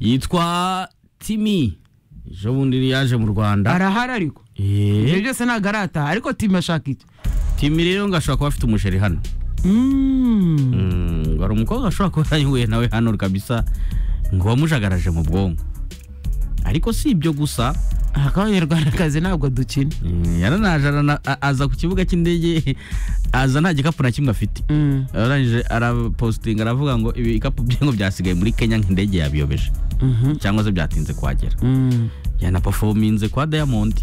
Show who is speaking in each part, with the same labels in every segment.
Speaker 1: yitwa timi ejo bundi yaje mu rwanda
Speaker 2: arahari ariko ibyo
Speaker 1: Eh,
Speaker 2: byose ntabwo arataha ariko timi ashaka iki
Speaker 1: timi rero ngo ashobora kuba afite umusheri hano
Speaker 2: Mm.
Speaker 1: Mm, hari umukobwa ashobora kuba yarahuye nawe hano kabisa ngo wamujagaraje mu bwonko ariko si ibyo gusa
Speaker 2: aha ko abanyarwandakazi ntabwo dukina
Speaker 1: mm, yaranaje arana- a- aza ku kibuga cy'indege aza nta gikapu na kimwe afite
Speaker 2: Mm.
Speaker 1: arangije arapositinga aravuga ngo ibikapu bye ngo byasigaye muri kenya nk'indege yabiyobeje
Speaker 2: Mhm.
Speaker 1: cyangwa se byatinze kuhagera
Speaker 2: Mm.
Speaker 1: yanapafominze kwa diamond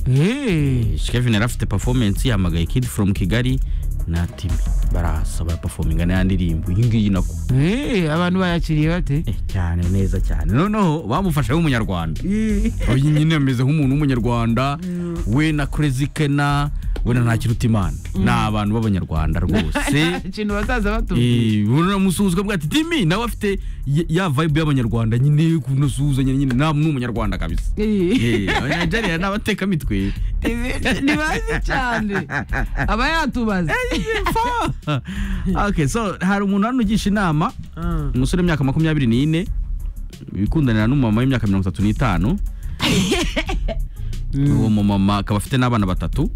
Speaker 2: Eh.
Speaker 1: Kevin yari afite performance yahamagaye Kid from Kigali na Timi barahasaba performinga na ndirimbo iyi ngiyi nako
Speaker 2: Eh, abantu bayakiriye bate
Speaker 1: Eh, cyane neza cyane noneho bamufashe nk'umunyarwanda uyu nyine ameze nk'umuntu w'umunyarwanda we na Crazy Kena we na Ntakirutimana ni abantu b'abanyarwanda rwose
Speaker 2: ikintu bazaza batubwira
Speaker 1: Eh, unamusuhuza ukavuga ati timi nawe afite ya- ya vibe y'abanyarwanda nyine kunasuhuzanya nyine nta ni umunyarwanda kabisa
Speaker 2: Eh.
Speaker 1: Eh, abanyagerera ni abatekamitwe
Speaker 2: ntibazi cyane aba yatubaza
Speaker 1: okay so hari umuntu hano ugisha inama umusore w'imyaka makumyabiri n'ine wikundanira n'umumama w'imyaka mirongo itatu n'itanu uwo mumama akaba afite n'abana batatu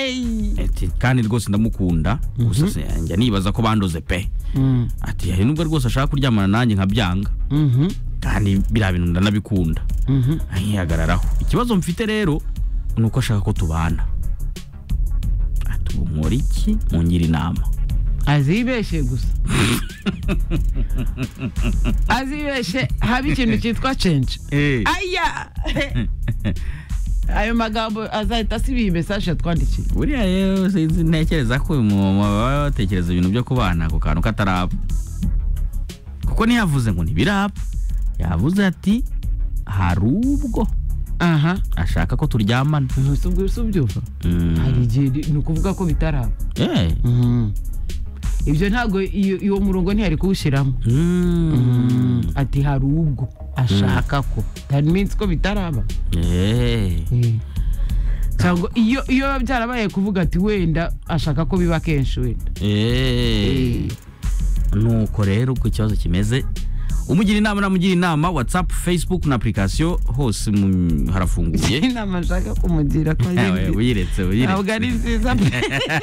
Speaker 2: Hey!
Speaker 1: Ati, kandi rwose ndamukunda gusa se njya nibaza ko bandoze pe
Speaker 2: Mm.
Speaker 1: ati hari nubwo rwose ashaka kuryamana nanjye nkabyanga
Speaker 2: Mhm.
Speaker 1: kandi biriya bintu ndanabikunda
Speaker 2: Mhm.
Speaker 1: nkihagararaho ikibazo mfite rero ni uko ashaka ko tubana ati ubu nkora iki mungira inama
Speaker 2: azibeshe gusa azibeshe haba ikintu cyitwa cenje aya ayo magambo azahita asiba iyi mesaje yatwandikiye
Speaker 1: buriya rero sinzi ntekereza ko uyu mumama baba batekereza ibintu byo kubana ku kantu kataraba kuko ntiyavuze ngo ntibiraba yavuze ati hari ubwo
Speaker 2: aha
Speaker 1: ashaka ko turyamana
Speaker 2: umunsi ubwo si ubyumva
Speaker 1: Mm.
Speaker 2: hari igihe ri- ni ukuvuga ko bitaraba
Speaker 1: Eh.
Speaker 2: ibyo ntabwo iyo uwo murongo ntiyari kuwushyiramo
Speaker 1: Mm.
Speaker 2: ati hari ubwo ashaka ko that means ko bitaraba
Speaker 1: Eh.
Speaker 2: cyangwa iyo iyo biba byarabaye kuvuga ati wenda ashaka ko biba kenshi wenda
Speaker 1: Eh. nuko rero uko ikibazo kimeze umugira inama namugira inama whatsapp facebook na application hose mu- harafunguye
Speaker 2: inama nshaka kumugira ko ari
Speaker 1: Ewe,
Speaker 2: nzi-
Speaker 1: uyiretse uyiretse
Speaker 2: ntabwo ari nziza pe